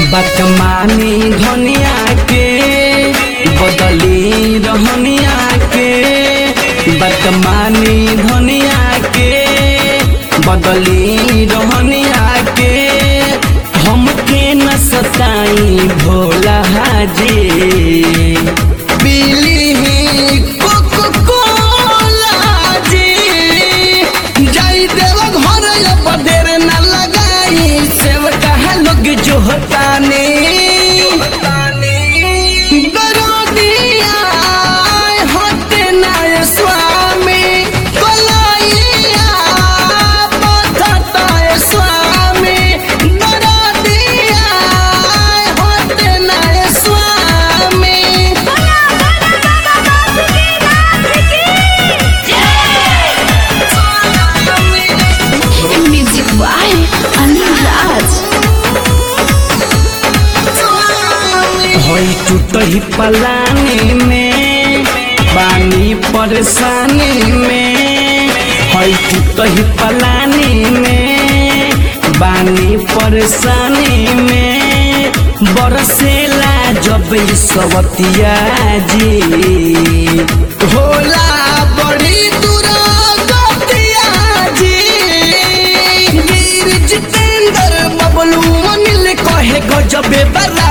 बतमानी धनिया के बदली रहनिया के बतमानी धनिया के बदली रहनिया के हमके न सताई भोला हाजी पीली कोको कोला जी जाई देव घर अब देर न लगाई सेव कहा लोग जो होताने गरोदिया होते नाय स्वामी कोलाइया पथताय स्वामी गरोदिया होते नाय स्वामी Music by Anil Raj. होई टूटही पलानी में पानी परेशानी में होई टूटही पलानी में बानी परेशानी में बरसेला जब ई सवतिया जी होला बड़ी दूर गतिया जी वीर जितेंद्र बबलू अनिल कहे गजबे बला